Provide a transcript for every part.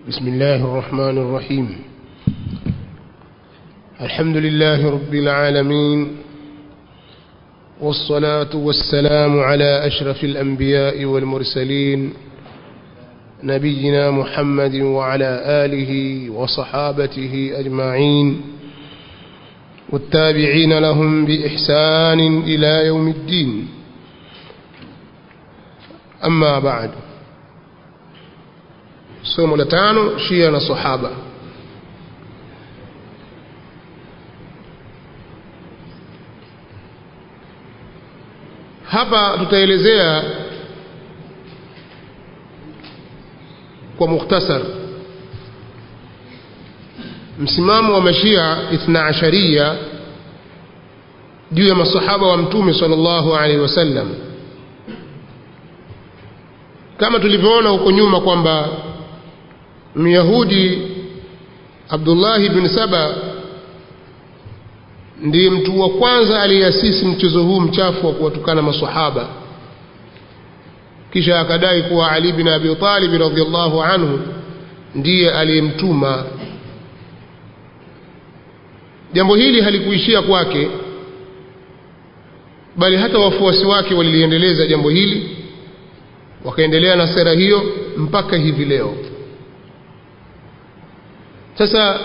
بسم الله الرحمن الرحيم الحمد لله رب العالمين والصلاة والسلام على أشرف الأنبياء والمرسلين نبينا محمد وعلى آله وصحابته أجمعين والتابعين لهم بإحسان إلى يوم الدين أما بعد somo la tano shia na sahaba hapa tutaelezea kwa mukhtasar msimamo wa mashia ithna asharia juu ya masahaba wa mtume sallallahu alaihi wasallam kama tulivyoona huko nyuma kwamba myahudi abdullahi bin saba ndiye mtu wa kwanza aliyeasisi mchezo huu mchafu wa kuwatukana masahaba kisha akadai kuwa ali bin abi talib radhiallahu anhu ndiye aliyemtuma jambo hili halikuishia kwake bali hata wafuasi wake waliliendeleza jambo hili wakaendelea na sera hiyo mpaka hivi leo sasa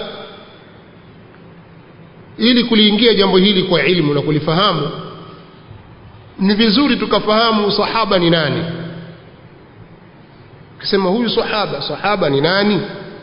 ili kuliingia jambo hili kwa ilmu na kulifahamu ni vizuri tukafahamu sahaba ni nani kisema huyu sahaba sahaba ni nani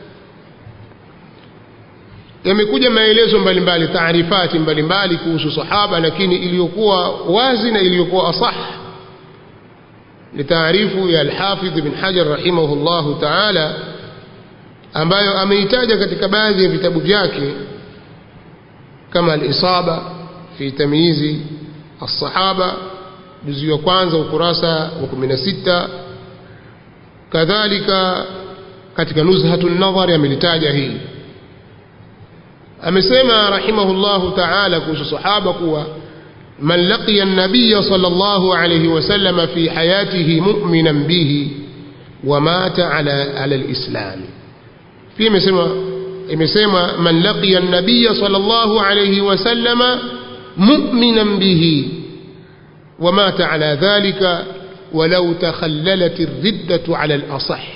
yamekuja maelezo mbalimbali taarifati mbalimbali kuhusu sahaba lakini iliyokuwa wazi na iliyokuwa asah ni taarifu ya alhafidh bin hajar rahimahullahu taala ambayo ameitaja katika baadhi ya vitabu vyake kama al-isaba fi tamyizi as-sahaba juzu ya kwanza ukurasa wa 16 kadhalika katika nuzhatun nadhar amelitaja hili amesema rahimahullahu ta'ala kuhusu sahaba kuwa man laqiya an-nabiy sallallahu alayhi wasallam fi hayatihi mu'minan bihi wa mata ala ala al-islam pia imesema imesema man laqiya an-nabiy sallallahu alayhi wasallama mu'minan bihi wa mata ala dhalika ولو تخللت الردة على الأصح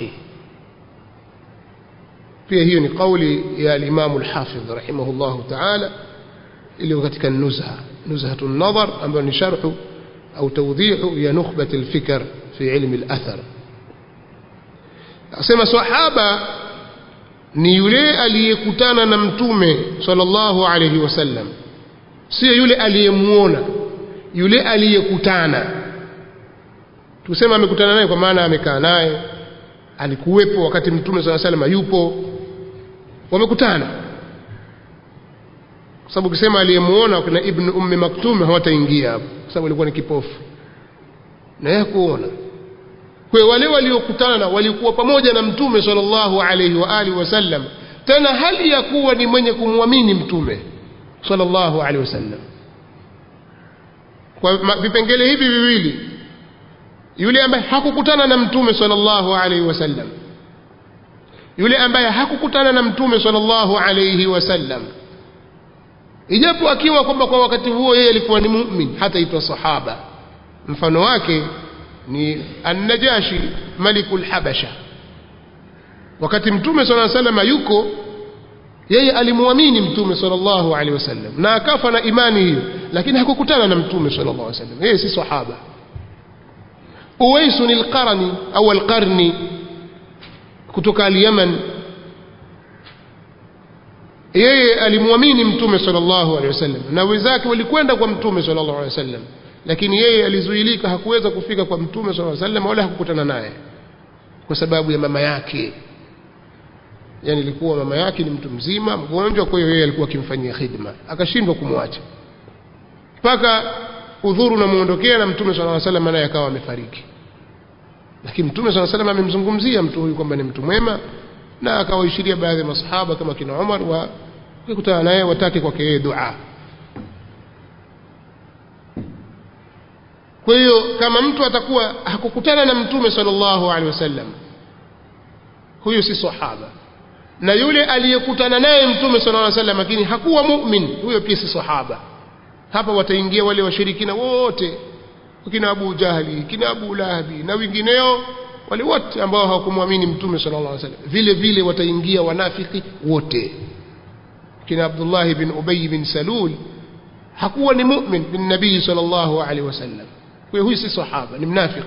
pia hiyo ni kauli ya al-Imam al-Hafidh rahimahullah ta'ala iliyo katika nuzha nuzhatu an-nadhar ambayo ni sharhu au tawdhihu ya nukhbat al-fikr fi ilm al-athar asema sahaba ni yule aliyekutana na mtume sallallahu alayhi wasallam sio yule aliyemuona yule aliyekutana tuseme amekutana naye kwa maana amekaa naye alikuwepo wakati mtume sallallahu alayhi wasallam yupo wamekutana kwa sababu ukisema aliyemuona kuna ibn ummi maktum hawataingia hapo kwa sababu alikuwa ni kipofu na yeye kuona kwa wale waliokutana walikuwa pamoja na mtume sallallahu alaihi wa alihi wasallam tena hali ya kuwa ni mwenye kumwamini mtume sallallahu alaihi wasallam kwa vipengele hivi viwili yule ambaye hakukutana na mtume sallallahu alaihi wasallam yule ambaye hakukutana na mtume sallallahu alaihi wasallam ijapo akiwa kwamba kwa wakati huo yeye alikuwa ni mu'min hataitwa sahaba mfano wake ni an-najashi malikul habasha wakati mtume sallallahu alaihi wasallam yuko yeye alimwamini mtume sallallahu alaihi wasallam na akafa na imani hiyo lakini hakukutana na mtume sallallahu alaihi wasallam yeye si sahaba uwaisun al-qarni au al-qarni kutoka al-yaman yeye alimwamini mtume sallallahu alaihi wasallam na wenzake walikwenda kwa mtume sallallahu alaihi wasallam lakini yeye alizuilika hakuweza kufika kwa mtume sallallahu alaihi wasallam wala hakukutana naye kwa sababu ya mama yake yani ilikuwa mama yake ni mtu mzima mgonjwa kwa hiyo yeye alikuwa akimfanyia khidma akashindwa kumwacha mpaka udhuru unamuondokea na mtume sallallahu alaihi wasallam naye akawa amefariki lakini mtume sallallahu alaihi wasallam amemzungumzia mtu huyu kwamba ni mtu mwema na akawaishiria baadhi ya masahaba kama kina Umar wa kukutana naye watake kwake yeye dua kwa hiyo kama mtu atakuwa hakukutana na mtume sallallahu alaihi wasallam huyu si sahaba na yule aliyekutana naye mtume sallallahu alaihi wasallam lakini hakuwa mu'min huyo pia si sahaba hapa wataingia wale washirikina wote kina Abu Jahli kina Abu Lahabi na wengineo wale wote ambao hawakumwamini mtume sallallahu alaihi wasallam vile vile wataingia wanafiki wote kina Abdullah bin Ubay bin Salul hakuwa ni mu'min bin nabii sallallahu alaihi wasallam kwa hiyo huyu si sahaba ni mnafiki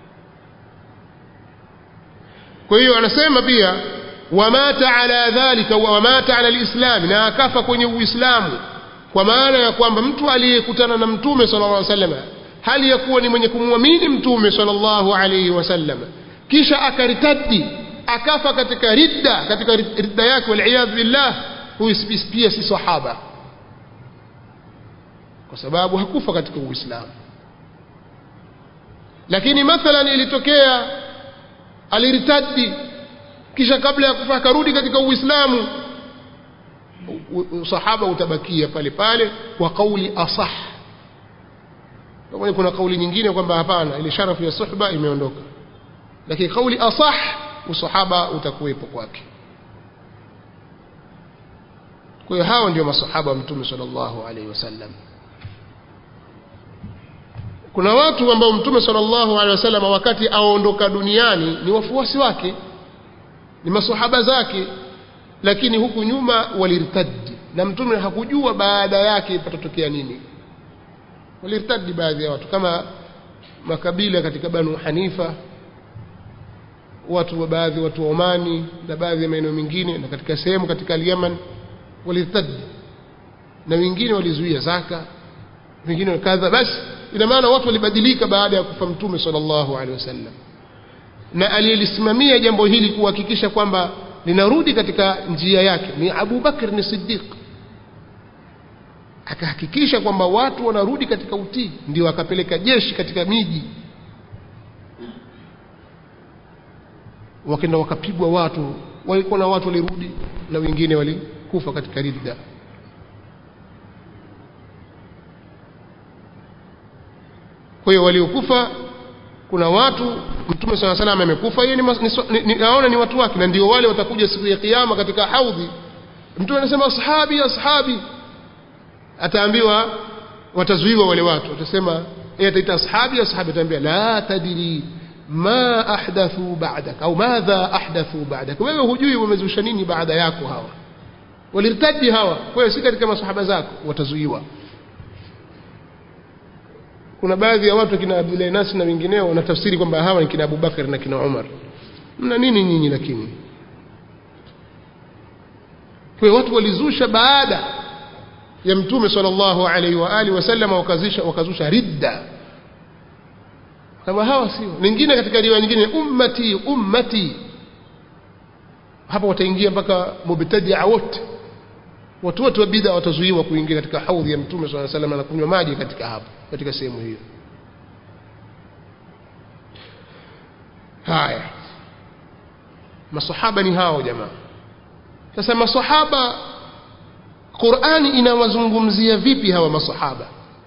kwa hiyo anasema pia wamata ala dhalika wamata ala alislam na akafa kwenye uislamu kwa maana ya kwamba mtu aliyekutana na mtume sallallahu alaihi wasallam hali ya kuwa ni mwenye kumwamini mtume sallallahu alaihi wasallam kisha akaritadi akafa katika ridda katika ridda yake waliyadh billah huyu pia si sahaba kwa sababu hakufa katika uislamu lakini mathalan ilitokea aliritadi kisha kabla ya kufa akarudi katika uislamu usahaba utabakia pale pale kwa kauli asah kama kuna kauli nyingine kwamba hapana ile sharafu ya suhba imeondoka lakini kauli asah usahaba utakuwepo kwake kwa hiyo hao ndio masahaba wa mtume sallallahu alaihi wasallam kuna watu ambao mtume sallallahu alaihi wasallam wakati aondoka duniani ni wafuasi wake ni masahaba zake lakini huku nyuma walirtadi na mtume hakujua baada yake patatokea nini walirtadi baadhi ya watu kama makabila katika banu hanifa watu wa baadhi watu wa Omani na baadhi ya maeneo mengine na katika sehemu katika Yemen walirtadi na wengine walizuia zaka wengine kadha basi ina maana watu walibadilika baada ya kufa mtume sallallahu alaihi wasallam na aliyelisimamia jambo hili kuhakikisha kwamba linarudi katika njia yake ni Abu Bakr ni Siddiq akahakikisha kwamba watu wanarudi katika utii ndio akapeleka jeshi katika miji wakenda wakapigwa watu walikuwa na watu walirudi na wengine walikufa katika ridda kwa hiyo waliokufa kuna watu mtume sala salam amekufa yeye ni, ni, ni, naona ni watu wake na ndio wale watakuja siku ya kiyama katika haudhi mtume anasema ashabi ashabi ataambiwa watazuiwa wale watu watasema yeye ataita ashabi ashabi ataambia la tadri ma ahdathu ba'dak au madha ahdathu ba'dak wewe hujui wamezusha nini baada yako hawa walirtadi hawa kwa hiyo si katika masahaba zako watazuiwa kuna baadhi ya watu kina Abdullah Nas na wengineo wanatafsiri kwamba hawa ni kina Abubakar na kina Umar mna nini nyinyi lakini kwa watu walizusha baada ya mtume sallallahu alaihi wa alihi wasallam wakazusha wakazusha ridda kama hawa sio nyingine katika riwaya nyingine ummati ummati hapa wataingia mpaka mubtadia wote watu wote wa bid'a watazuiwa kuingia katika haudhi ya mtume swalla salam na kunywa maji katika hapo katika sehemu hiyo haya masahaba ni hao jamaa sasa masahaba Qur'ani inawazungumzia vipi hawa masahaba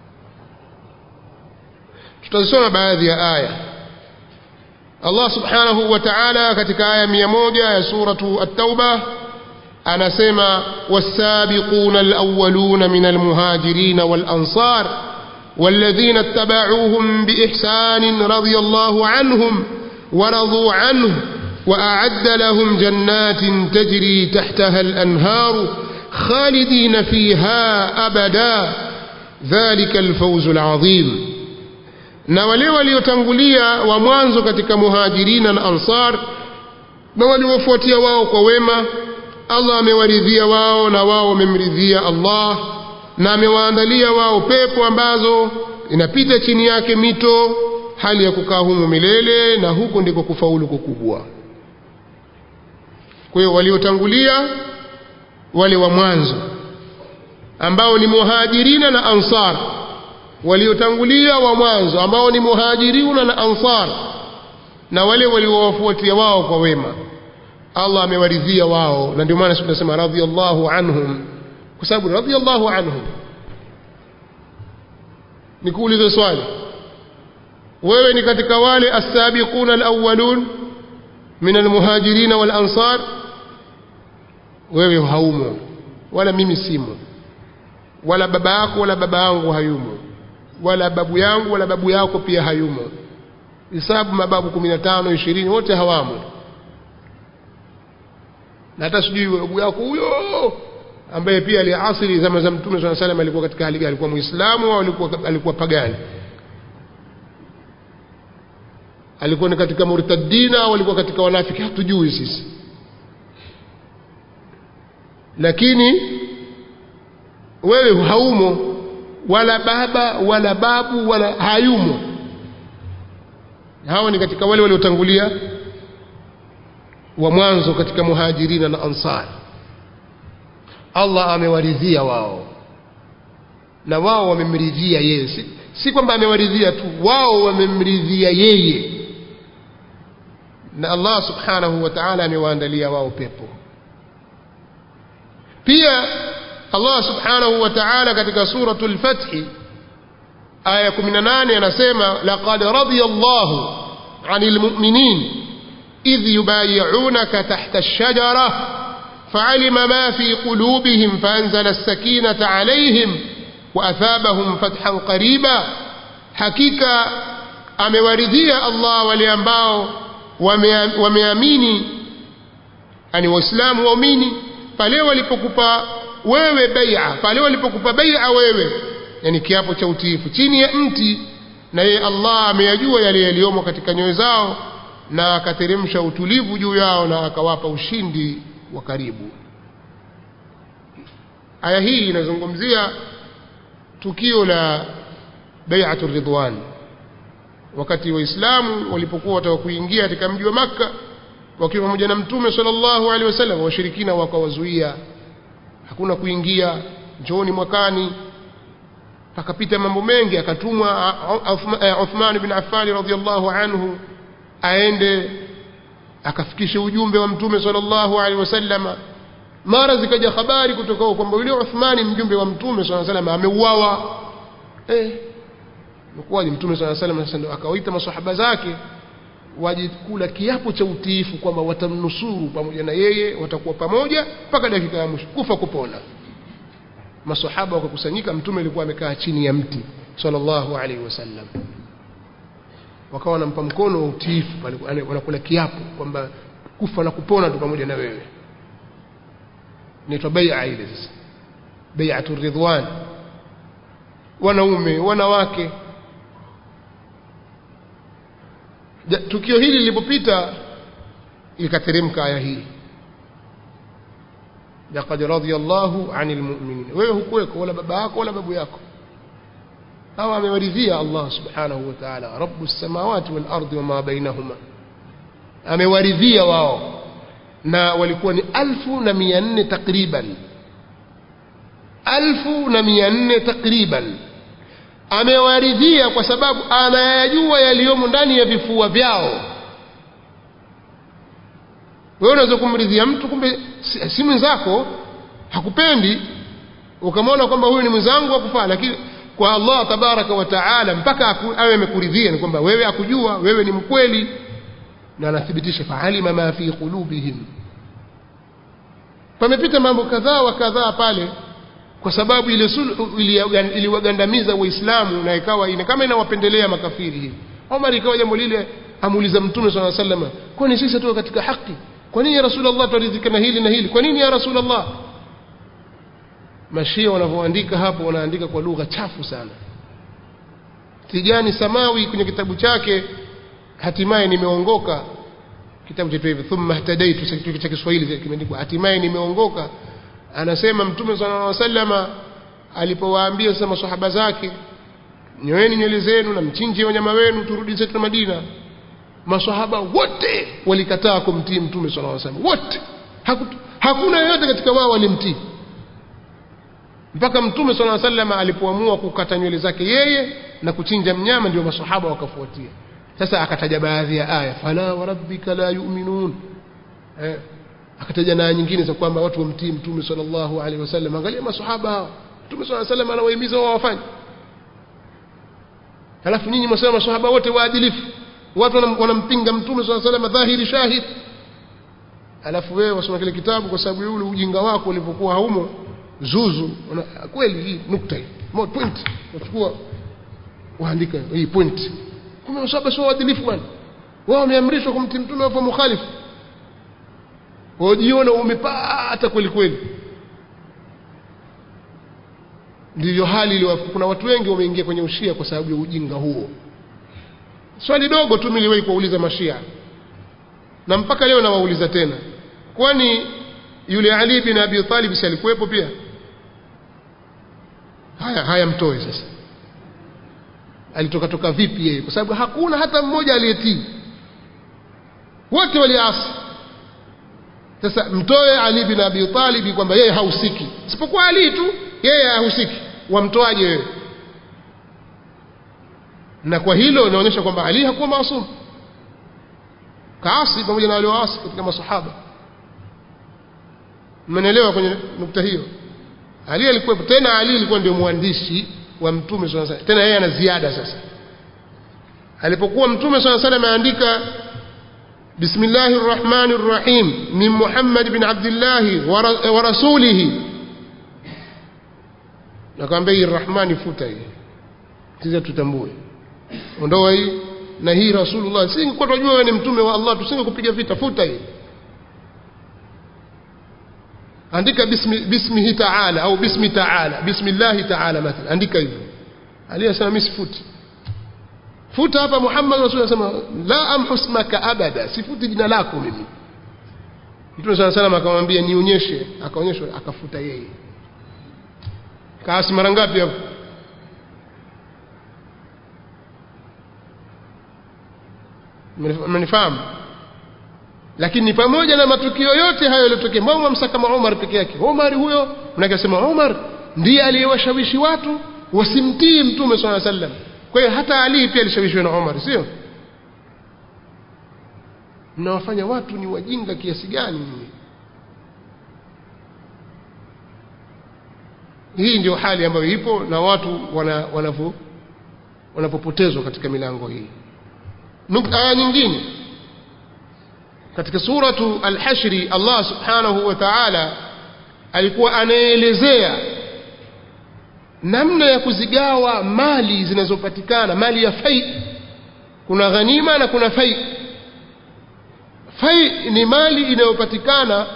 tutazisoma baadhi ya aya Allah subhanahu wa ta'ala katika aya 100 ya suratu at-tauba anasema wasabiquna alawwaluna min almuhajirin walansar والذين اتبعوهم بإحسان رضي الله عنهم ورضوا عنه وأعد لهم جنات تجري تحتها الأنهار خالدين فيها أبدا ذلك الفوز العظيم na wale waliotangulia wa mwanzo katika muhajirina na ansar na waliofuatia wao kwa wema Allah amewaridhia wao na wao wamemridhia Allah na amewaandalia wao pepo ambazo inapita chini yake mito hali ya kukaa humo milele na huko ndiko kufaulu kukubwa kwa hiyo waliotangulia wale wa mwanzo ambao ni muhajirina na ansar waliotangulia wa mwanzo ambao ni muhajiruna na ansar na wale waliowafuatia wao kwa wema Allah amewaridhia wao na ndio maana tunasema radhiyallahu anhum kwa sababu radhiyallahu anhum nikuulize swali wewe ni katika wale as-sabiquna al-awwalun min al-muhajirin wal ansar wewe haumo wala mimi simo wala baba yako wala baba yangu hayumo wala babu yangu wala babu yako pia hayumo hisabu mababu 15 20 wote hawamo na hata sijui babu yako huyo ambaye pia aliasiri zama za mtume swalla salam alikuwa katika hali gani alikuwa muislamu au alikuwa alikuwa pagani alikuwa ni katika murtadina au alikuwa katika wanafiki hatujui sisi lakini wewe haumo wala baba wala babu wala hayumo hawa ni katika wale waliotangulia wa mwanzo katika muhajirina na ansar Allah amewaridhia wao na wao wamemridhia yeye si, si kwamba amewaridhia tu wao wamemridhia yeye na Allah subhanahu wa ta'ala amewaandalia wao pepo pia Allah subhanahu wa ta'ala katika suratul fath aya 18 anasema laqad radiyallahu 'anil mu'minin idh yubay'unaka tahta ash-shajara فعلم ما في قلوبهم فأنزل السكينة عليهم وأثابهم فتحا قريبا حقيقة amewaridhia Allah wale ambao wameamini ani waislamu waumini pale walipokupa wewe bai'a pale walipokupa bai'a wewe yani kiapo cha utiifu chini ya mti na yeye Allah ameyajua yale yaliyomo katika nyoyo zao na akateremsha utulivu juu yao na akawapa ushindi wa karibu aya hii inazungumzia tukio la bai'atul ridwan wakati waislamu walipokuwa wataka kuingia katika mji wa makka wakiwa pamoja na mtume sallallahu alaihi wasallam washirikina wakawazuia hakuna kuingia njooni mwakani pakapita mambo mengi akatumwa Uthman bin Affan radhiyallahu anhu aende akafikisha ujumbe wa mtume sallallahu alaihi wasallam mara zikaja habari kutoka kwamba yule Uthmani mjumbe wa mtume sallallahu alaihi wasallam ameuawa eh mkuwaje mtume sallallahu alaihi wasallam sasa akawaita maswahaba zake wajikula kiapo cha utiifu kwamba watamnusuru pamoja na yeye watakuwa pamoja mpaka dakika ya mwisho kufa kupona maswahaba wakakusanyika mtume alikuwa amekaa chini ya mti sallallahu alaihi wasallam wakawa wanampa mkono wa utiifu wanakula kiapo kwamba kufa na kupona tu pamoja na wewe inaitwa bai'a ile sasa bai'atu ridwan wanaume wanawake tukio hili lilipopita ikateremka aya hii laqad radiyallahu 'anil mu'minin wewe hukuweko wala baba yako wala babu yako hawa amewaridhia Allah subhanahu wa ta'ala rabbus samawati wal ardi wama bainahuma amewaridhia wao na walikuwa ni alfu na mia nne takriban alfu na mia nne takriban amewaridhia kwa sababu anayajua yaliyomo ndani ya vifua vyao wewe unaweza kumridhia mtu kumbe si, si mwenzako hakupendi ukamwona kwamba huyu ni mwenzangu akufaa lakini kwa Allah tabaraka wa taala mpaka awe amekuridhia ni kwamba wewe akujua wewe ni mkweli na anathibitisha faalima ma fi qulubihim pamepita mambo kadhaa wa kadhaa pale kwa sababu ile sulhu iliwagandamiza waislamu na ikawa ina kama inawapendelea makafiri hivi Omar ikawa jambo lile amuuliza mtume swalla sallam kwani sisi tuko katika haki kwa nini ya rasulullah turidhika na hili na hili kwa nini ya rasulullah mashia wanavyoandika hapo wanaandika kwa lugha chafu sana Tijani Samawi kwenye kitabu chake hatimaye nimeongoka kitabu chetu hivi thumma ihtadaitu cha Kiswahili kimeandikwa hatimaye nimeongoka anasema mtume sallallahu alaihi wasallama alipowaambia sasa maswahaba zake nyoeni nywele zenu na mchinje wanyama wenu turudi zetu Madina maswahaba wote walikataa kumtii mtume sallallahu alaihi wasallam wote Hakutu, hakuna yeyote katika wao walimtii mpaka mtume sallallahu alaihi wasallam alipoamua kukata nywele zake yeye na kuchinja mnyama ndio maswahaba wakafuatia sasa akataja baadhi ya aya fala warabbika la yu'minun eh, akataja na nyingine za kwamba watu wamtii mtume sallallahu alaihi wasallam angalia maswahaba hao mtume sallallahu alaihi wasallam anawahimiza wao wafanye halafu nyinyi mwasema maswahaba wote waadilifu watu wanampinga mtume sallallahu alaihi wasallam dhahiri shahid alafu wewe wasoma kile kitabu kwa sababu ule ujinga wako ulivyokuwa haumo zuzu una, kweli hii nukta hii mo point unachukua waandika hii point kumbe masaba sio waadilifu bwana wao wameamrishwa kumtii mtume wa mukhalifu wajiona umepata kweli kweli ndivyo hali iliyo kuna watu wengi wameingia kwenye ushia kwa sababu ya ujinga huo swali dogo tu niliwahi kuwauliza mashia na mpaka leo nawauliza tena kwani yule Ali bin Abi Talib si alikuwepo pia haya haya mtoe sasa alitoka toka vipi yeye kwa sababu hakuna hata mmoja aliyetii wote waliasi sasa mtoe Ali bin Abi Talib kwamba yeye hahusiki isipokuwa Ali tu yeye hahusiki wamtoaje wewe na kwa hilo inaonyesha kwamba Ali hakuwa maasum kaasi pamoja na walioasi katika masahaba mmenielewa kwenye nukta hiyo Ali alikuwa tena Ali alikuwa ndio mwandishi wa mtume swalla sallam tena yeye ana ziada sasa alipokuwa mtume swalla sallam ameandika bismillahir rahmanir rahim min muhammad bin abdullah wa rasulihi nakwambia hii rahmani futa hii sisi tutambue ondoa hii na hii rasulullah singekuwa tunajua wewe ni mtume wa Allah tusingekupiga vita futa hii andika bismi bismihi ta'ala au bismi ta'ala bismillah ta'ala mathalan andika hivyo aliyesema mimi sifuti futa hapa Muhammad rasulullah sema la amhusmaka abada sifuti jina lako mimi Mtume sana sana akamwambia nionyeshe akaonyeshwa akafuta yeye kaasi mara ngapi hapo mmenifahamu lakini pamoja na matukio yote hayo yaliyotokea mbona mwamsaka kama Umar peke yake Umar huyo mnakasema Umar ndiye aliyewashawishi watu wasimtii mtume swalla sallam kwa hiyo hata Ali pia alishawishiwa na Umar sio mnawafanya watu ni wajinga kiasi gani nyinyi hii ndio hali ambayo ipo na watu wanavyo wanapopotezwa katika milango hii aya nyingine katika suratu al-hashri Allah subhanahu wa ta'ala alikuwa anaelezea namna ya kuzigawa mali zinazopatikana mali ya fai kuna ghanima na kuna fai fai ni mali inayopatikana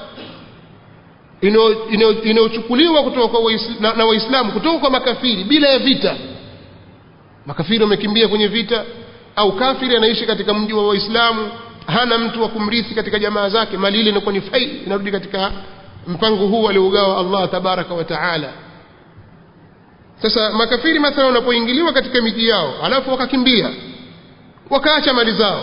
inayochukuliwa kutoka kwa na, na waislamu kutoka kwa makafiri bila ya vita makafiri wamekimbia kwenye vita au kafiri anaishi katika mji wa waislamu hana mtu wa kumrithi katika jamaa zake mali ile inakuwa ni fai inarudi katika mpango huu aliogawa Allah tabaraka wa taala sasa makafiri mathalan wanapoingiliwa katika miji yao alafu wakakimbia wakaacha mali zao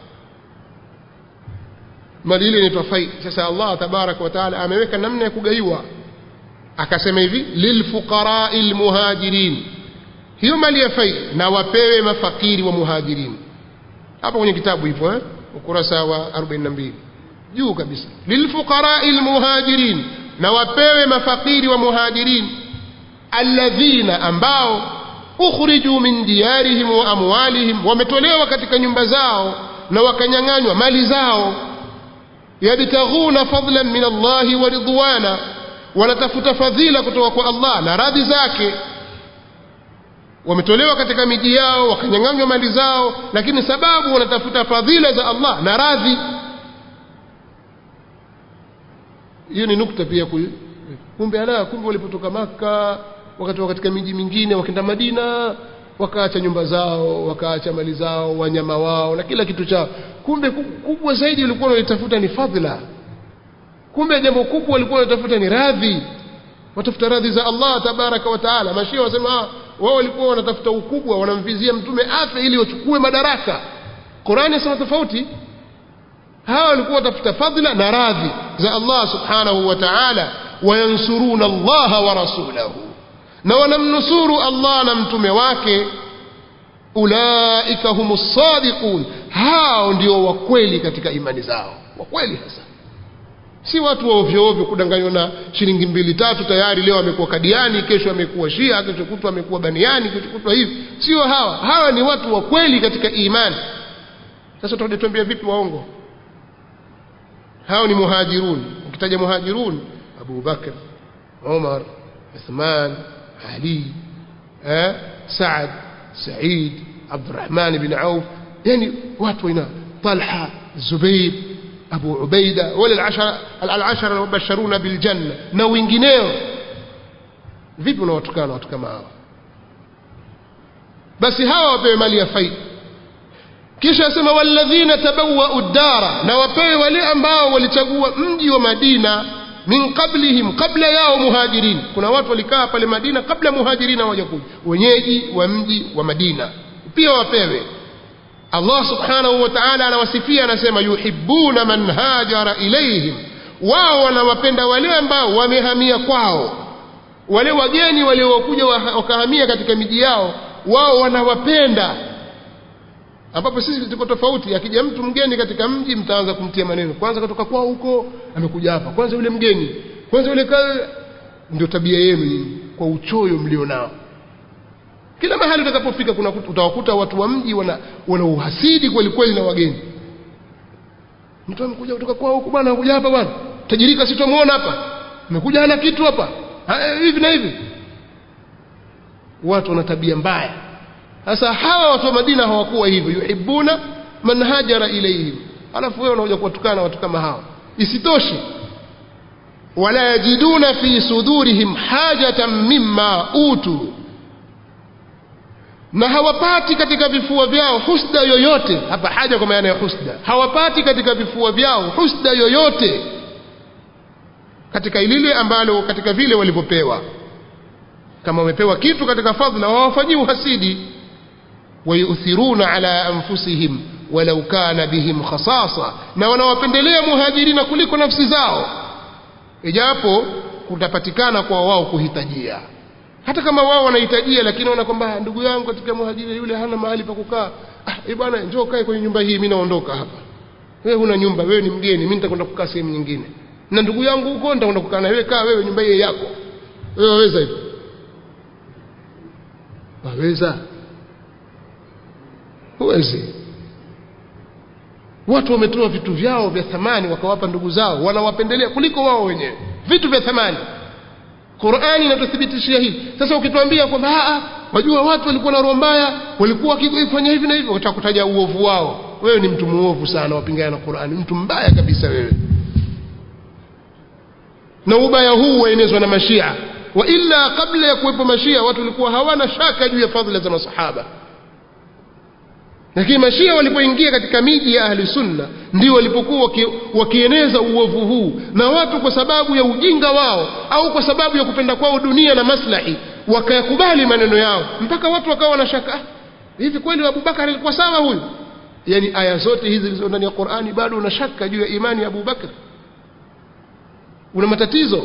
mali ile inaitwa fai sasa Allah tabaraka wa taala ameweka namna ya kugaiwa akasema hivi lilfuqarai lmuhajirin hiyo mali ya fai na wapewe mafakiri wa muhajirin hapo kwenye kitabu hivyo eh ukurasa wa 42 juu kabisa lilfuqarai lmuhajirin na wapewe mafakiri wa muhajirin alladhina ambao ukhriju min diyarihim wa amwalihim wametolewa katika nyumba zao na wakanyang'anywa mali zao yabtaghuna fadlan min Allahi wa ridwana wanatafuta fadhila kutoka kwa Allah na radhi zake wametolewa katika miji yao wakanyang'anywa mali zao lakini sababu wanatafuta fadhila za Allah na radhi hiyo ni nukta pia kumbe ala kumbe walipotoka maka wakatoka katika miji mingine wakaenda Madina wakaacha nyumba zao wakaacha mali zao wanyama wao na kila kitu chao kumbe kubwa zaidi walikuwa wanatafuta ni fadhila kumbe jambo kubwa walikuwa wanatafuta ni radhi watafuta radhi za Allah tabaraka wa taala mashia wasema wao walikuwa wanatafuta ukubwa wanamvizia mtume afe ili wachukue madaraka Qur'ani inasema tofauti hawa walikuwa watafuta fadhila na radhi za Allah subhanahu wa ta'ala wayansuruna Allah wa rasulahu na wanamnusuru Allah na mtume wake ulaika humus sadiqun hao ndio wakweli katika imani zao wakweli hasa si watu wa ovyo ovyo kudanganywa na shilingi mbili tatu tayari leo amekuwa kadiani kesho amekuwa shia kesho kutwa amekuwa baniani kesho kutwa hivi sio hawa hawa ni watu wa kweli katika imani sasa tutatuambia vipi waongo hao ni muhajirun ukitaja muhajirun Abu Bakr Umar Uthman Ali eh Saad Said Abdurrahman bin Auf yani watu ina Talha Zubair Abu Ubaida wale al-ashara al-ashara wabasharuna bil janna na wengineo vipi unawatukana watu kama hawa basi hawa wapewe mali ya faida kisha asema walladhina tabawwa'u ad-dara na wapewe wale ambao walichagua mji wa Madina min qablihim kabla yao muhajirin kuna watu walikaa pale Madina kabla muhajirin hawajakuja wenyeji wa mji wa Madina pia wapewe Allah subhanahu wa ta'ala anawasifia anasema yuhibbuna man hajara ilayhim wao wanawapenda wale ambao wamehamia kwao wale wageni waliokuja wakahamia katika miji yao wao wanawapenda ambapo sisi tuko tofauti akija mtu mgeni katika mji mtaanza kumtia maneno kwanza kutoka kwao huko amekuja hapa kwanza yule mgeni kwanza yule ndio tabia yenu nyinyi kwa uchoyo mlionao kila mahali utakapofika kuna utawakuta watu wa mji wana, wana uhasidi kweli kweli na wageni mtu amekuja kutoka kwao huko bwana anakuja hapa bwana tajirika si tumuona hapa amekuja hana kitu hapa hivi na hivi watu wana tabia mbaya sasa hawa watu wa Madina hawakuwa hivyo yuhibbuna man hajara ilayhim alafu wewe unakuja kuwatukana watu kama hawa isitoshe wala yajiduna fi sudurihim hajatan mimma utu na hawapati katika vifua vyao husda yoyote hapa haja kwa maana ya husda hawapati katika vifua vyao husda yoyote katika lile ambalo katika vile walivyopewa kama wamepewa kitu katika fadhila hawafanyii uhasidi wayuthiruna ala anfusihim walau kana bihim khasasa na wanawapendelea muhajirina kuliko nafsi zao ijapo kutapatikana kwa wao kuhitajia hata kama wao wanahitajia lakini wana kwamba ndugu yangu katika muhajiri yule hana mahali pa kukaa ah eh bwana njoo kae kwenye nyumba hii mimi naondoka hapa wewe huna nyumba wewe ni mgeni mimi nitakwenda kukaa sehemu nyingine na ndugu yangu huko nitakwenda kukaa na wewe kaa wewe nyumba hii yako wewe waweza hivyo waweza huwezi watu wametoa vitu vyao vya thamani wakawapa ndugu zao wanawapendelea kuliko wao wenyewe vitu vya thamani Qur'ani inatuthibitishia hili sasa ukituambia kwamba wajua watu walikuwa na roho mbaya walikuwa wakifanya hivi na hivyo utakutaja uovu wao wewe ni mtu muovu sana wapingana na Qur'ani mtu mbaya kabisa wewe na ubaya huu waenezwa na mashia wa illa kabla ya kuwepo mashia watu walikuwa hawana shaka juu ya fadhila za masahaba lakini mashia walipoingia katika miji ya ahli sunna ndio walipokuwa waki, wakieneza uovu huu na watu kwa sababu ya ujinga wao au kwa sababu ya kupenda kwao dunia na maslahi wakayakubali maneno yao mpaka watu wakawa na shaka hivi kweli Abubakar alikuwa sawa huyu yani aya zote hizi zilizo ndani ya Qur'ani bado una shaka juu ya imani ya Abubakar una matatizo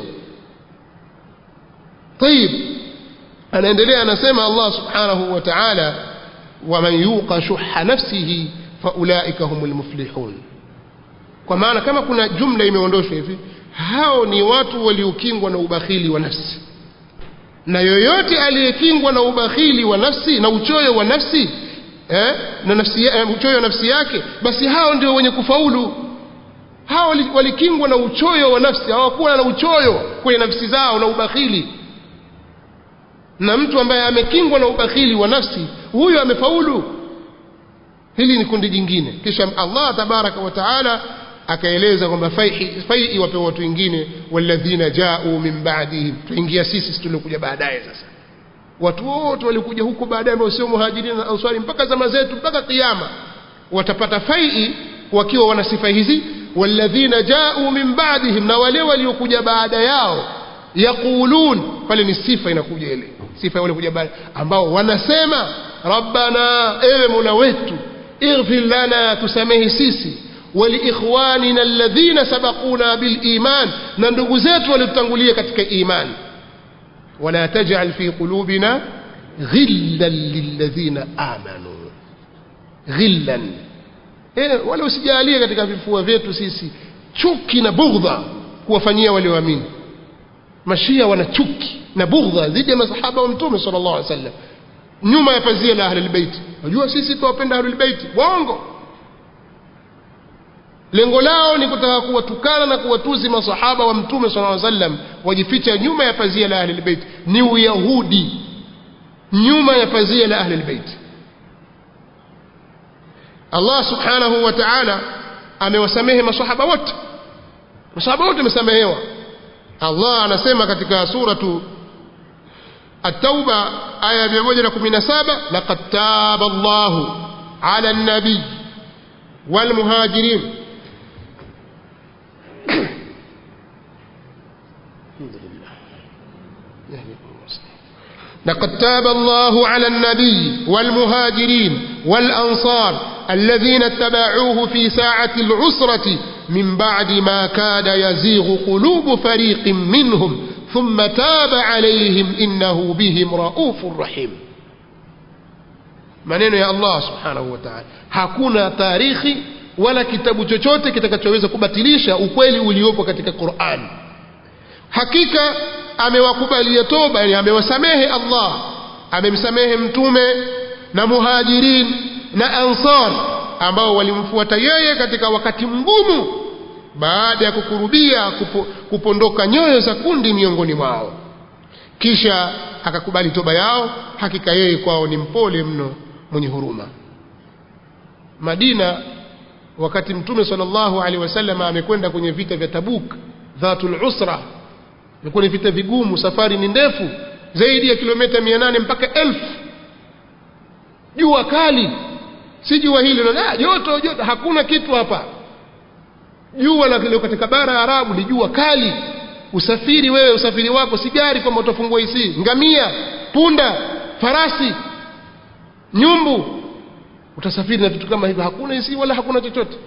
طيب anaendelea anasema Allah subhanahu wa ta'ala ومن يوق شح نفسه فاولئك هم المفلحون kwa maana kama kuna jumla imeondoshwa hivi hao ni watu waliokingwa na ubakhili wa nafsi na yoyote aliyekingwa na ubakhili wa nafsi na uchoyo wa nafsi eh, na nafsi eh, uchoyo wa nafsi yake basi hao ndio wenye kufaulu hao walikingwa na uchoyo wa nafsi hawakuwa na uchoyo kwenye nafsi zao na ubakhili na mtu ambaye amekingwa na ubakhili wa nafsi huyo amefaulu hili ni kundi jingine kisha Allah tabaraka wa taala akaeleza kwamba fai wape watu wengine walladhina ja'u min ba'dihim tuingia sisi tuliokuja baadaye sasa watu wote walikuja huko baadaye ambao sio muhajirin na ansari mpaka zama zetu mpaka kiyama watapata fai wakiwa wana sifa hizi walladhina ja'u min ba'dihim na wale waliokuja baada yao yaqulun pale ni sifa inakuja ile sifa wale kuja baada ambao wanasema rabbana ewe mola wetu ighfir lana tusamehe sisi waliikhwanina alladhina sabaquna biliman na ndugu zetu waliotangulia katika iman wala taj'al fi qulubina ghillan lilladhina amanu ghillan eh wala usijalie katika vifua vyetu sisi chuki na bughdha kuwafanyia walioamini mashia wana chuki na bughdha dhidi ya masahaba wa mtume sallallahu alaihi wasallam nyuma ya pazia la ahlul bait unajua sisi tuwapenda ahlul bait waongo lengo lao ni kutaka kuwatukana na kuwatuzi masahaba wa mtume sala llaw sallam wajificha nyuma ya pazia la ahlilbeit ni uyahudi nyuma ya pazia la ahlilbeit allah subhanahu wa taala amewasamehe masahaba wote masahaba wote wamesamehewa allah anasema katika suratu التوبة آية 117 لقد تاب الله على النبي والمهاجرين لقد تاب الله على النبي والمهاجرين والأنصار الذين اتبعوه في ساعة العسرة من بعد ما كاد يزيغ قلوب فريق منهم ثم تاب عليهم إنه بهم رؤوف رحيم maneno ya Allah subhanahu wa ta'ala hakuna tarikhi wala kitabu chochote kitakachoweza kubatilisha ukweli uliopo katika Qur'an hakika amewakubalia toba yani amewasamehe Allah amemsamehe mtume na muhajirin na ansar ambao walimfuata yeye katika wakati mgumu baada ya kukurubia kupo, kupondoka nyoyo za kundi miongoni mwao kisha akakubali toba yao hakika yeye kwao ni mpole mno mwenye huruma Madina wakati mtume sallallahu alaihi wasallam amekwenda kwenye vita vya Tabuk dhatul usra ilikuwa ni vita vigumu safari ni ndefu zaidi ya kilomita 800 mpaka elfu jua kali si jua hili na joto joto hakuna kitu hapa jua la leo katika bara ya Arabu ni jua kali usafiri wewe usafiri wako si gari kwamba utafungua isi ngamia punda farasi nyumbu utasafiri na vitu kama hivyo hakuna isi wala hakuna chochote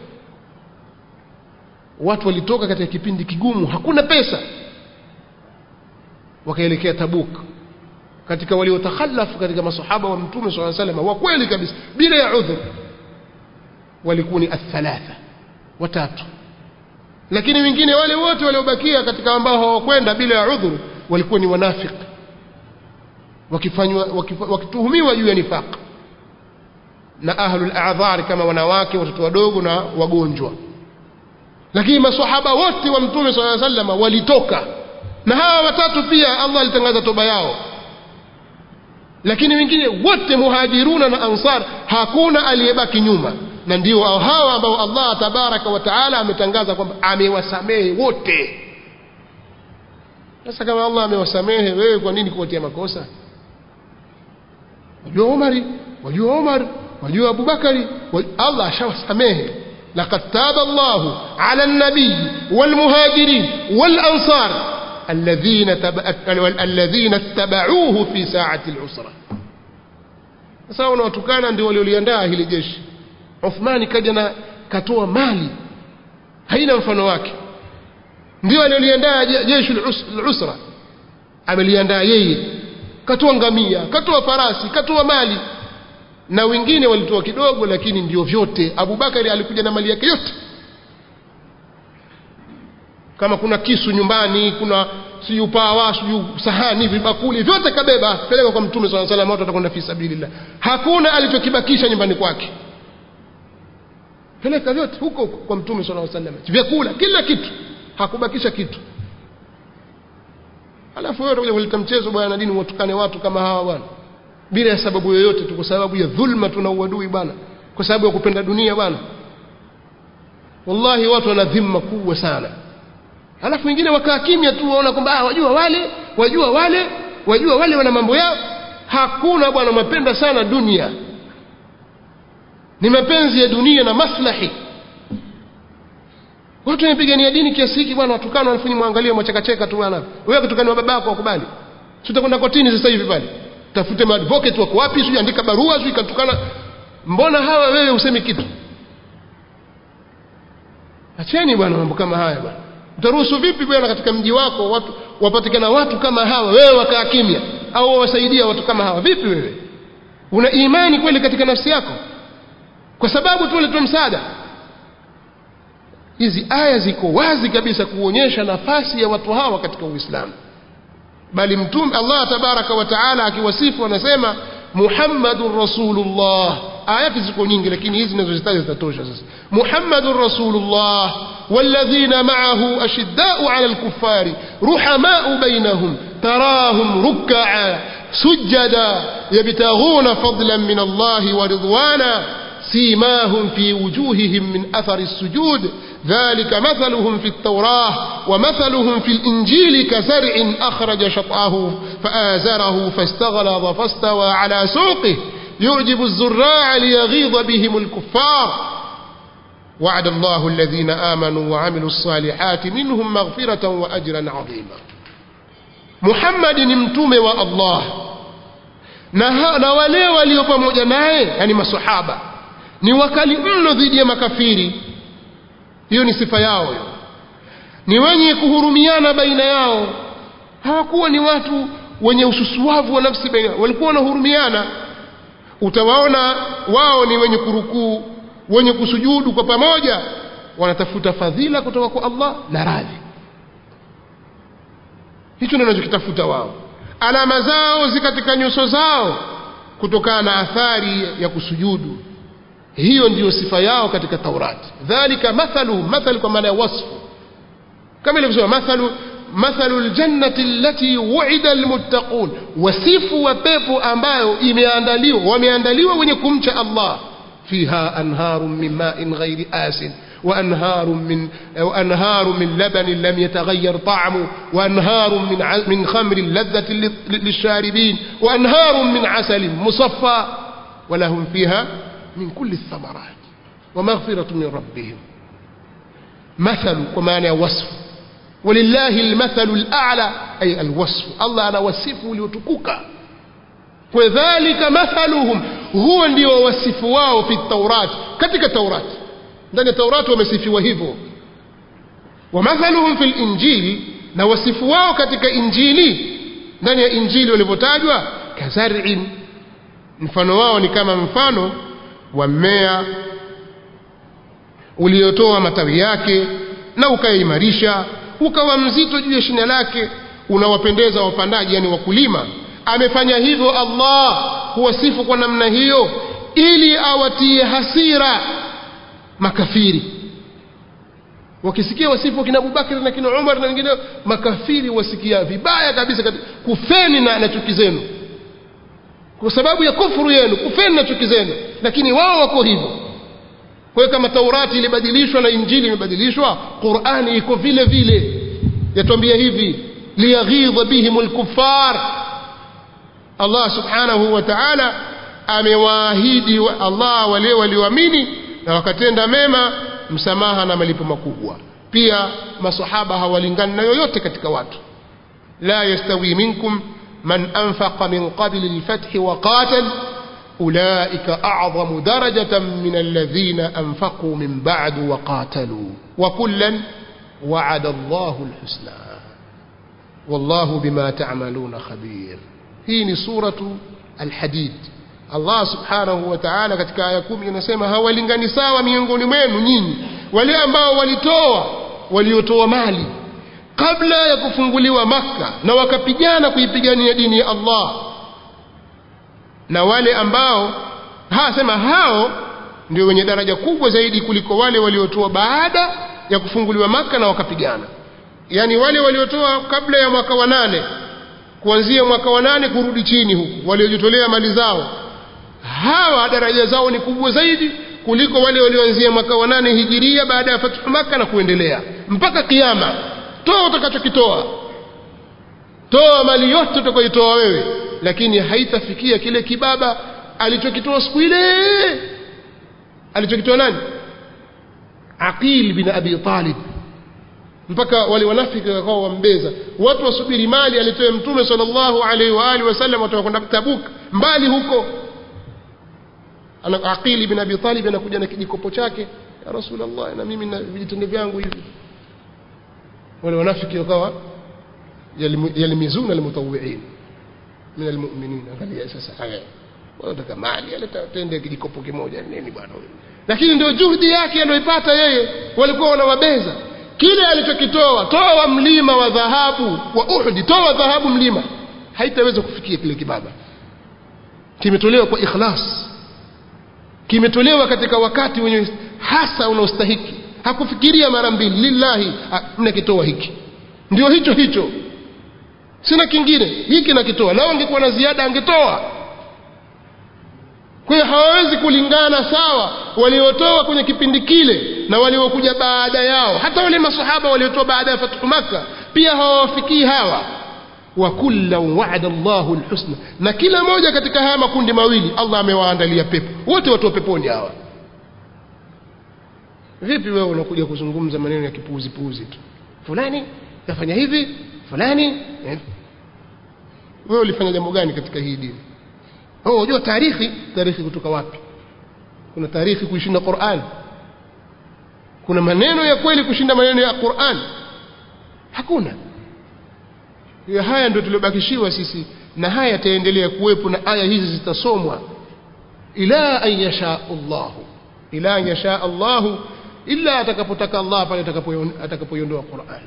watu walitoka katika kipindi kigumu hakuna pesa wakaelekea Tabuk katika waliotakhalafu katika masahaba wa mtume swalla sallam wa kweli kabisa bila ya udhur walikuwa ni athalatha watatu lakini wengine wale wote waliobakia katika ambao hawakwenda bila ya udhur walikuwa ni wanafiki wakifanywa wakituhumiwa juu ya nifaq na ahlul a'dhar kama wanawake watoto wadogo na wagonjwa lakini maswahaba wote wa mtume swalla sallam walitoka na hawa watatu pia Allah alitangaza toba yao lakini wengine wote muhajiruna na ansar hakuna aliyebaki nyuma na ndio hawa ambao Allah tabaraka wa taala ametangaza kwamba amewasamehe wote sasa kama Allah amewasamehe wewe kwa nini kuwatia makosa wajua Umari wajua Umar wajua Abubakari Allah ashawasamehe لقد تاب الله على النبي والمهاجرين والأنصار الذين تبع الذين اتبعوه في ساعة العسرة sasa unawatukana ndio walioliandaa hili jeshi Uthmani kaja na katoa mali haina mfano wake ndio alioliandaa jeshi al-usra ameliandaa yeye katoa ngamia katoa farasi katoa mali na wengine walitoa kidogo lakini ndio vyote Abubakari alikuja na mali yake yote kama kuna kisu nyumbani kuna si upawa si sahani vibakuli vyote kabeba peleka kwa mtume swalla salam watu watakwenda fi sabilillah hakuna alichokibakisha nyumbani kwake peleka vyote huko kwa mtume swalla salam vyakula kila kitu hakubakisha kitu alafu wewe utakuja kuleta mchezo bwana dini watukane watu kama hawa bwana bila ya sababu yoyote tu kwa sababu ya dhulma tuna uadui bwana kwa sababu ya kupenda dunia bwana wallahi watu wana dhima kubwa sana alafu wengine wakaa kimya tu waona kwamba ah wajua wale wajua wale wajua wale wana mambo yao hakuna bwana mapenda sana dunia ni mapenzi ya dunia na maslahi watu wanapigania dini kiasi hiki bwana watukana wanafanya mwangalie mwachekacheka tu bwana wewe kutukana babako wakubali si utakwenda kotini sasa hivi pale tafute maadvocate wako wapi sio andika barua sio ikatukana mbona hawa wewe usemi kitu acheni bwana mambo kama haya bwana utaruhusu vipi bwana katika mji wako watu wapatikana watu kama hawa wewe wakaa kimya au wawasaidia watu kama hawa vipi wewe una imani kweli katika nafsi yako kwa sababu tu ulitoa msaada hizi aya ziko wazi kabisa kuonyesha nafasi ya watu hawa katika Uislamu bali mtume Allah tabaraka wa taala akiwasifu anasema Muhammadur Rasulullah ayati ziko nyingi lakini hizi ninazozitaja zitatosha sasa muhammadun rasulullah walladhina ma'ahu ashiddau 'ala al-kuffari ruhamau bainahum tarahum ruk'a sujada yabtaghuna fadlan min Allah wa ridwana سيماهم في وجوههم من أثر السجود ذلك مثلهم في التوراة ومثلهم في الإنجيل كزرع أخرج شطأه فآزره فاستغلظ فاستوى على سوقه يعجب الزراع ليغيظ بهم الكفار وعد الله الذين آمنوا وعملوا الصالحات منهم مغفرة وأجرا عظيما محمد نمتم والله na wale walio pamoja naye yani masahaba ni wakali mno dhidi ya makafiri hiyo ni sifa yao hiyo ni wenye kuhurumiana baina yao hawakuwa ni watu wenye ususuavu wa nafsi baina walikuwa wanahurumiana utawaona wao ni wenye kurukuu wenye kusujudu kwa pamoja wanatafuta fadhila kutoka kwa Allah na radhi hicho ndio wanachokitafuta wao alama zao zi katika nyuso zao kutokana na athari ya kusujudu hiyo ndiyo sifa yao katika Taurati dhalika mathalu mathal kwa maana ya wasfu kama ilivyosema mathalu mathalu aljannati allati wu'ida almuttaqun wasifu wa pepo ambayo imeandaliwa wameandaliwa wenye kumcha Allah fiha anharun min ma'in ghairi asin وأنهار من وأنهار من لبن لم يتغير طعمه وأنهار من من خمر لذة للشاربين وأنهار من عسل مصفى ولهم فيها من كل الثمرات ومغفرة من ربهم مثل ومعنى وصف ولله المثل الأعلى أي الوصف الله أنا وصفه ليتكوك وذلك مثلهم هو ndio wasifu wao fi التوراة katika Taurati ndani ya Taurati wamesifiwa hivyo wamathaluhum fil injili na wasifu wao katika injili ndani ya injili walivyotajwa kazar'in mfano wao ni kama mfano wa mmea uliotoa matawi yake na ukaimarisha ukawa mzito juu ya shina lake unawapendeza wapandaji yani wakulima amefanya hivyo Allah huwasifu kwa namna hiyo ili awatie hasira makafiri wakisikia wasifu kina Abubakar na kina Umar na wengine makafiri wasikia vibaya kabisa katika kufeni na, na chuki zenu kwa sababu ya kufuru yenu kufeni na chuki zenu lakini wao wako hivyo kwa hiyo kama Taurati ilibadilishwa na Injili imebadilishwa Qur'ani iko vile vile yatuambia hivi liyaghidha bihimul kuffar Allah subhanahu wa ta'ala amewaahidi wa Allah wale walioamini na wakatenda mema msamaha na malipo makubwa pia masahaba hawalingani na yoyote katika watu la yastawi minkum man anfaqa min qabli al-fath wa qatal ulaika a'zamu darajatan min alladhina anfaqu min ba'du wa qatalu wa kullan wa'ada Allahu al-husna wallahu bima ta'maluna khabir hii ni suratu al-hadid Allah subhanahu wa ta'ala katika aya kumi inasema hawalingani sawa miongoni mwenu nyinyi wale ambao walitoa waliotoa mali kabla ya kufunguliwa Makka na wakapigana kuipigania dini ya Allah na wale ambao hasema hao ndio wenye daraja kubwa zaidi kuliko wale waliotoa baada ya kufunguliwa Makka na wakapigana yani wale waliotoa kabla ya mwaka wa nane kuanzia mwaka wa nane kurudi chini huku waliojitolea mali zao hawa daraja zao ni kubwa zaidi kuliko wale walioanzia mwaka wa nane hijiria baada ya fathu maka na kuendelea mpaka kiyama toa utakachokitoa toa mali yote utakayotoa wewe lakini haitafikia kile kibaba alichokitoa siku ile alichokitoa nani aqil bin abi talib mpaka wale wanafiki wakawa wambeza watu wasubiri mali alitoe mtume sallallahu alaihi wa alihi wasallam watu wakwenda Tabuk mbali huko ana Aqili bin Abi Talib anakuja na kijikopo chake ya Rasulullah na mimi na vijitende vyangu hivi wale wanafiki wakawa yalimizuna almutawwi'in min almu'minin angalia sasa haya wanataka mali aleta tende kijikopo kimoja nini bwana huyo lakini ndio juhudi yake aliyoipata yeye walikuwa wanawabeza kile alichokitoa toa mlima wa dhahabu wa Uhud toa dhahabu mlima haitaweza kufikia kile kibaba kimetolewa kwa ikhlas kimetolewa katika wakati wenye hasa unaostahiki hakufikiria mara mbili lillahi mnakitoa hiki ndio hicho hicho sina kingine hiki nakitoa lao angekuwa na ziada angetoa kwa hiyo hawawezi kulingana sawa waliotoa kwenye kipindi kile na waliokuja baada yao hata wale masahaba waliotoa baada ya fathu makka pia hawawafikii hawa wa kullan wa'ada Allahu alhusna na kila moja katika haya makundi mawili Allah amewaandalia pepo wote watu wa peponi hawa vipi wewe unakuja kuzungumza maneno ya kipuuzi puuzi tu fulani kafanya hivi fulani eh. wewe ulifanya jambo gani katika hii dini oh unajua taarikhi taarikhi kutoka wapi kuna taarikhi kuishinda Qur'an kuna maneno ya kweli kushinda maneno ya Qur'an hakuna ya haya ndio tuliobakishiwa sisi na haya yataendelea kuwepo na aya hizi zitasomwa ila an yasha Allah ila an yasha Allah illa atakapotaka Allah pale atakapoiondoa Qur'an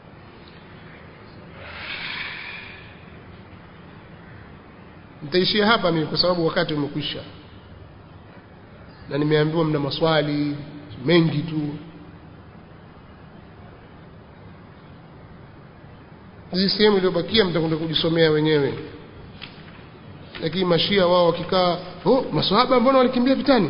nitaishia hapa mimi kwa sababu wakati umekwisha na nimeambiwa mna maswali mengi tu hizi sehemu iliyobakia mtakwenda kujisomea wenyewe lakini mashia wao wakikaa oh maswahaba mbona walikimbia vitani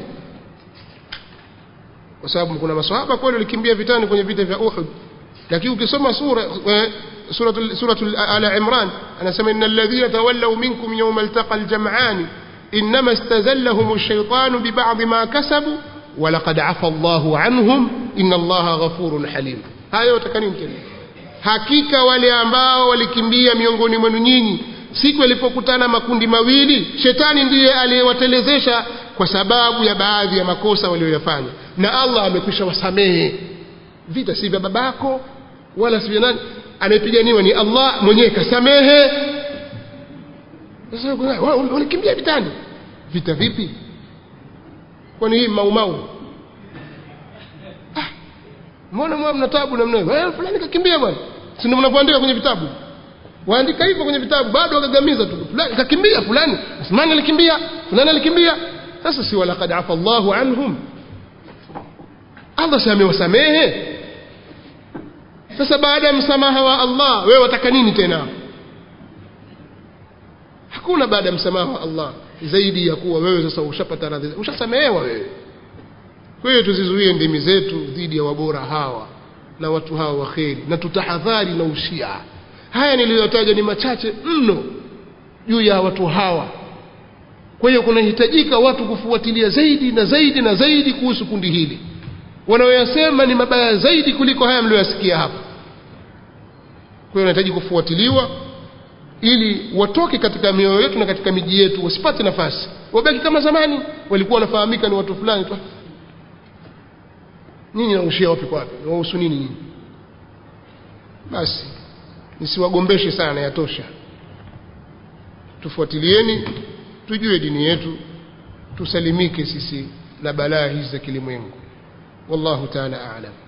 kwa sababu kuna maswahaba kweli walikimbia vitani kwenye vita vya Uhud lakini ukisoma sura suratul suratul ala imran anasema innal ladhina tawallaw minkum yawma altaqal jam'an inma istazallahum ash-shaytanu bi ba'd ma kasabu wa laqad afa Allahu anhum inna Allaha ghafurun halim hayo utakani tena hakika wale ambao walikimbia miongoni mwenu nyinyi siku yalipokutana makundi mawili shetani ndiye aliyewatelezesha kwa sababu ya baadhi ya makosa walioyafanya na Allah amekwisha wasamehe vita si vya babako wala si vya nani anayepiganiwa ni Allah mwenyewe kasamehe sasa walikimbia vitani vita vipi kwani hii maumau ah mbona mwa mna tabu namna hiyo eh fulani kakimbia bwana si ndio mnapoandika kwenye vitabu waandika hivyo kwenye vitabu bado wakagamiza tu fulani kakimbia fulani Uthman alikimbia fulani alikimbia sasa si walaqad afa Allahu anhum Allah si amewasamehe sasa baada ya msamaha wa Allah wewe wataka nini tena hakuna baada ya msamaha wa Allah zaidi ya kuwa wewe sasa ushapata radhi ushasamehewa wewe kwa hiyo tuzizuie ndimi zetu dhidi ya wabora hawa na watu hawa waheri na tutahadhari na ushia haya niliyotaja ni machache mno juu ya watu hawa kwa hiyo kunahitajika watu kufuatilia zaidi na zaidi na zaidi kuhusu kundi hili wanaoyasema ni mabaya zaidi kuliko haya mlioyasikia hapa kwa hiyo wanahitaji kufuatiliwa ili watoke katika mioyo yetu na katika miji yetu wasipate nafasi wabaki kama zamani walikuwa wanafahamika ni watu fulani tu nyinyi naushia wapi kwa wapi wahusu nini nyinyi basi nisiwagombeshe sana yatosha tufuatilieni tujue dini yetu tusalimike sisi na balaa hizi za kilimwengu wallahu taala aalam